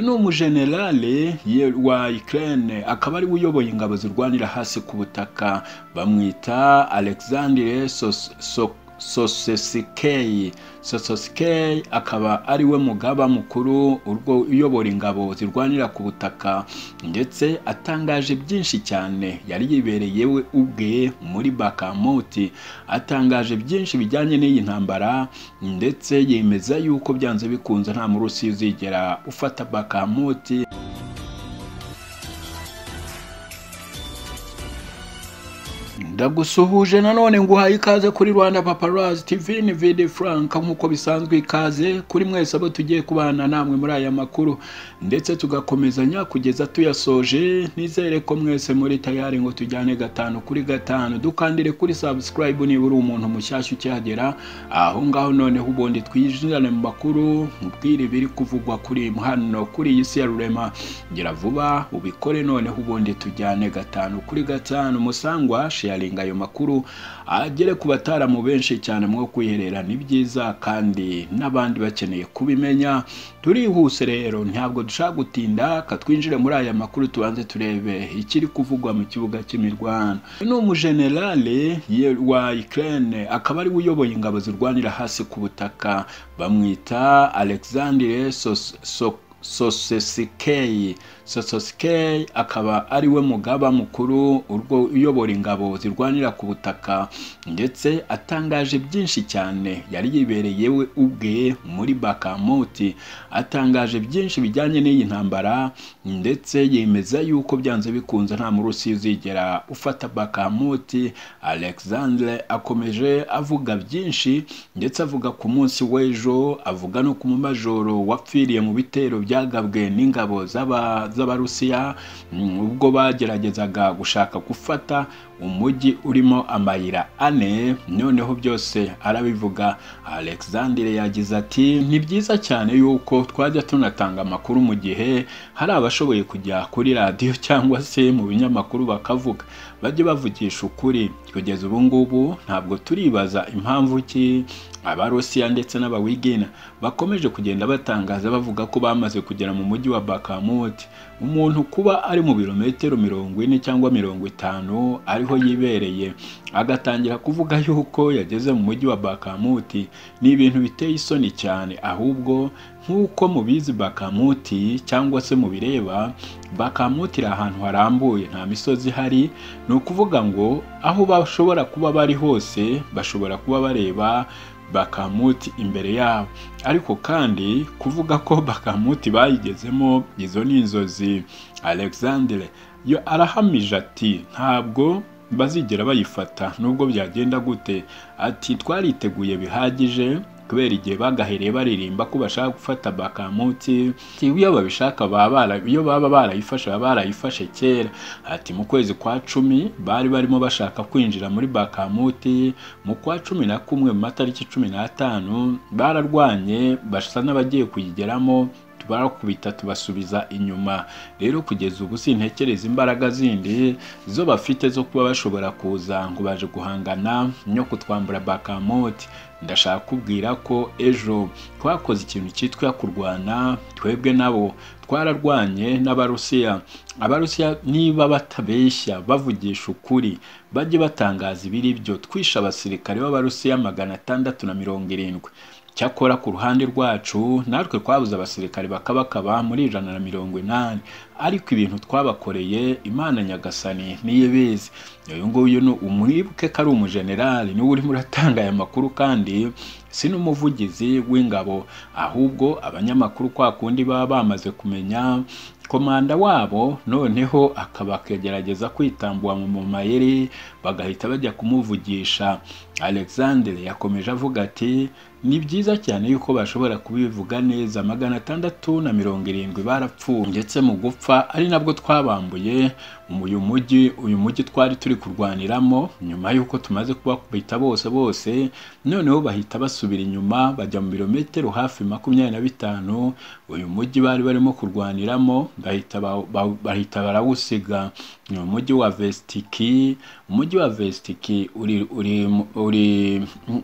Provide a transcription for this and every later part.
ni umujenerale wa Ukraine akaba ari we uyoboye ingabo zirwanira hasi ku butaka bamwita Alexandre Sosok sosesikei sosesikei akaba ari we mugaba mukuru urwo uyobora ingabo zirwanira ku butaka ndetse atangaje byinshi cyane yari yibereye we ubwe muri bakamuti atangaje byinshi bijyanye n'iyi ntambara ndetse yemeza yuko byanze bikunze nta murusi uzigera ufata bakamuti ndagusuhuje nanone nguhaye ikaze kuri rwanda paparazi tv ni vidi frank nk'uko bisanzwe ikaze kuri mwese abo tugiye kubana namwe muri aya makuru ndetse tugakomezanya kugeza tuyasoje nizere ko mwese muri tayari ngo tujyane gatanu kuri gatanu dukandire kuri subscribe niba uri umuntu mushyashya ukihagera aho ngaho noneho ubundi twinjirane mu makuru mubwire ibiri kuvugwa kuri hano kuri iyi si ya rurema gira vuba ubikore noneho ubundi tujyane gatanu kuri gatanu musangwa sharing kurenga ayo makuru agere ku bataramu benshi cyane mwo kwiherera ni byiza kandi n'abandi bakeneye kubimenya turihuse rero ntabwo dushaka gutinda katwinjire muri aya makuru tubanze turebe ikiri kuvugwa mu kibuga cy'imirwano ni umujenerale wa Ukraine akaba ari we uyoboye ingabo zirwanira hasi ku butaka bamwita Alexandre Sos, Sos, sosesikei sosesikei akaba ari we mugaba mukuru urwo uyobora ingabo zirwanira ku butaka ndetse atangaje byinshi cyane yari yibereye we ubwe muri bakamuti atangaje byinshi bijyanye n'iyi ntambara ndetse yemeza yuko byanze bikunze nta murusi uzigera ufata bakamuti alexandre akomeje avuga byinshi ndetse avuga ku munsi w'ejo avuga no ku mumajoro wapfiriye mu bitero bya byagabwe n'ingabo z'abarusiya ubwo bageragezaga gushaka gufata umujyi urimo amayira ane noneho byose arabivuga alexandre yagize ati ni byiza cyane yuko twajya tunatanga amakuru mu gihe hari abashoboye kujya kuri radiyo cyangwa se mu binyamakuru bakavuga bajye bavugisha ukuri kugeza ubu ngubu ntabwo turibaza impamvu ki abarusiya ndetse n'abawigina bakomeje kugenda batangaza bavuga ko bamaze kugera mu mujyi wa bakamuti umuntu kuba ari mu birometero mirongo ine cyangwa mirongo itanu ariho yibereye agatangira kuvuga yuko yageze mu mujyi wa bakamuti ni ibintu biteye isoni cyane ahubwo nk'uko mubizi bakamuti cyangwa se mubireba bakamuti iri ahantu harambuye nta misozi ihari ni ukuvuga ngo aho bashobora kuba bari hose bashobora kuba bareba bakamuti imbere yabo ariko kandi kuvuga ko bakamuti bayigezemo izo ni inzozi alexandre yo arahamije ati ntabwo bazigera bayifata nubwo byagenda gute ati twariteguye bihagije kubera igihe bagahereye baririmba ko bashaka gufata bakamuti iyo babishaka iyo baba barayifashe baba barayifashe kera ati mu kwezi kwa cumi bari barimo bashaka kwinjira muri bakamuti mu kwa cumi na kumwe mu matariki cumi n'atanu bararwanye basa n'abagiye kuyigeramo barakubita tubasubiza inyuma rero kugeza ubu sintekereza imbaraga zindi zo bafite zo kuba bashobora kuza ngo baje guhangana no kutwambura bakamoti ndashaka kubwira ko ejo twakoze ikintu cyitwa kurwana twebwe nabo twararwanye n'abarusiya abarusiya niba batabeshya bavugisha ukuri bajye batangaza ibiri byo twishe abasirikare b'abarusiya magana atandatu na mirongo irindwi cyakora ku ruhande rwacu natwe twabuze abasirikare bakabakaba muri ijana na mirongo inani ariko ibintu twabakoreye imana nyagasani niyo bizi uyu nguyu ni umwibuke ko ari umujenerali niwe urimo uratanga aya makuru kandi si n'umuvugizi w'ingabo ahubwo abanyamakuru kwa kundi baba bamaze kumenya komanda wabo noneho akaba akagerageza kwitambuwa mu mayeri bagahita bajya kumuvugisha alexandre yakomeje avuga ati ni byiza cyane yuko bashobora kubivuga neza magana atandatu na mirongo irindwi barapfuye ndetse mu gupfa ari nabwo twabambuye uyu mujyi uyu mujyi twari turi kurwaniramo nyuma y'uko tumaze kubakubita bose bose noneho bahita basubira basubira inyuma bajya mu birometero hafi makumyabiri na bitanu uyu mujyi bari barimo kurwaniramo bahita ba- ba- bahita barawusiga ni umujyi wa vestiki umujyi wa vestiki uri uri uri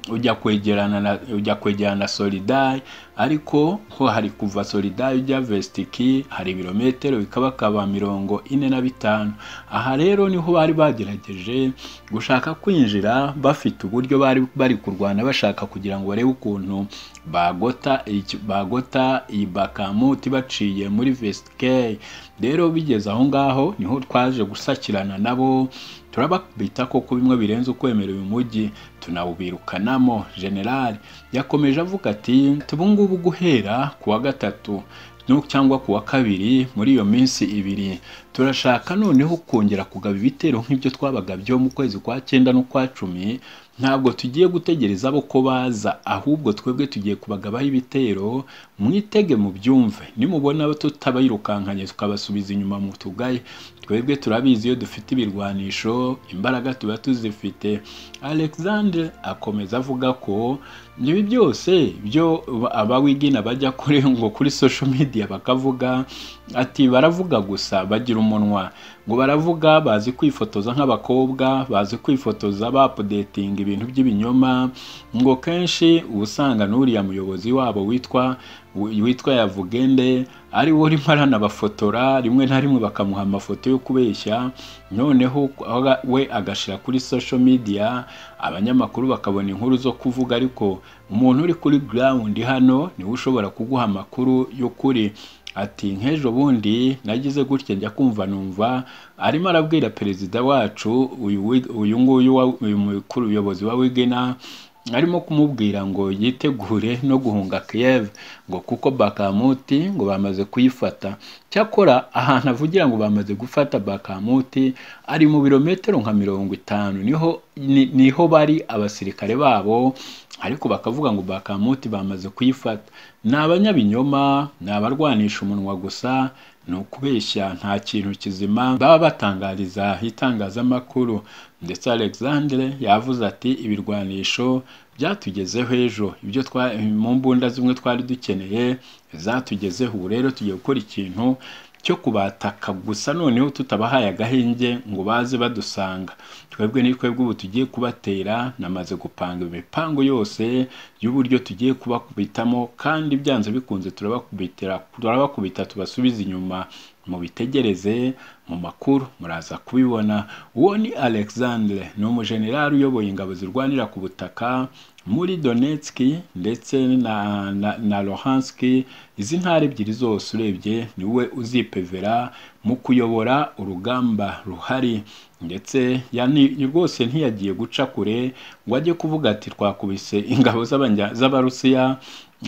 ujya kwegerana na ujya kwegerana na solidari ariko ho hari kuva solidari ujya vestiki hari ibirometero bikabakaba mirongo ine na bitanu aha rero niho bari bagerageje gushaka kwinjira bafite uburyo bari bari kurwana bashaka kugira ngo barebe ukuntu bagota iki- bagota iyi bakamuti baciye muri vestike rero bigeze aho ngaho niho twaje gusakirana nabo turababita koko bimwe birenze ukwemera uyu mujyi tunawubirukanamo generali yakomeje avuga ati ubungubu guhera ku wa gatatu no- cyangwa ku wa kabiri muri iyo minsi ibiri turashaka noneho kongera kugaba ibitero nk'ibyo twabaga byo mu kwezi kwa cyenda n'ukwa cumi ntabwo tugiye gutegereza abo ko baza ahubwo twebwe tugiye kubagabaho ibitero mwitege mubyumve nimubona tutabirukankanye tukabasubiza inyuma mu tugaye twebwe turabizi iyo dufite ibirwanisho imbaraga tuba tuzifite alexandre akomeza avuga ko ibi byose byo abawigina bajya kuri ngo kuri social media bakavuga ati baravuga gusa bagira umunwa ngo baravuga bazi kwifotoza nk'abakobwa bazi kwifotoza bapodetinga ibintu by'ibinyoma ngo kenshi uba usanga n'uriya muyobozi wabo witwa witwa yavugende ari we urimo aranabafotora rimwe na rimwe bakamuha amafoto yo kubeshya noneho aga- we agashyira kuri social media abanyamakuru bakabona inkuru zo kuvuga ariko umuntu uri kuri ground hano niwe ushobora kuguha amakuru y'ukuri ati nk'ejo bundi nagize gutya njya kumva numva arimo arabwira perezida wacu uyu wi- uyu nguyu wa- uyu mukuru uyobozi wa wigena arimo kumubwira ngo yitegure no guhunga Kiev ngo kuko Bakamuti ngo bamaze kuyifata cyakora ahantu avugira ngo bamaze gufata Bakamuti ari mu birometero nka mirongo itanu niho ni- niho bari abasirikare babo ariko bakavuga ngo Bakamuti bamaze kuyifata ni abanyabinyoma ni abarwanisha umunwa gusa ni ukubeshya nta kintu kizima baba batangariza itangazamakuru ndetse alexandre yavuze ati ibirwanisho byatugezeho ejo ibyo twa- mu mbunda zimwe twari dukeneye zatugezeho ubu rero tugiye gukora ikintu cyo kubataka gusa noneho tutabahaye agahenge ngo baze badusanga twebwe ni twebwe ubu tugiye kubatera namaze gupanga imipango yose y'uburyo tugiye kubakubitamo kandi byanze bikunze turabakubitira turabakubita tubasubiza inyuma mubitegereze mu makuru muraza kubibona uwo ni alexandre ni umujenerali uyoboye ingabo zirwanira ku butaka muri donetsk ndetse na, na, na luhansk izi ntara ebyiri zose urebye ni we uzipevera mu kuyobora urugamba ruhari ndetse yani rwose ntiyagiye guca kure ngo ajye kuvuga ati twakubise ingabo z'abanya- z'abarusiya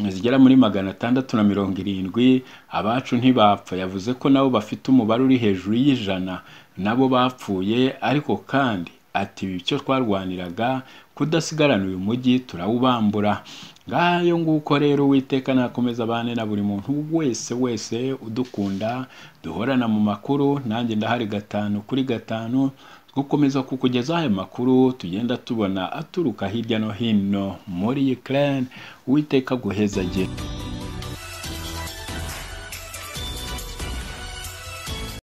zigera muri magana atandatu na mirongo irindwi abacu ntibapfa yavuze ko nabo bafite umubare uri hejuru y'ijana nabo bapfuye ariko kandi ati "Ibi icyo twarwaniraga kudasigarana uyu mujyi turawubambura ngayo nguko rero uwiteka nakomeza abane na buri muntu wese wese udukunda duhorana mu makuru nanjye ndahari gatanu kuri gatanu gukomeza kukugezaho ayo makuru tugenda tubona aturuka hirya no hino muri Ukraine uwiteka aguhezagire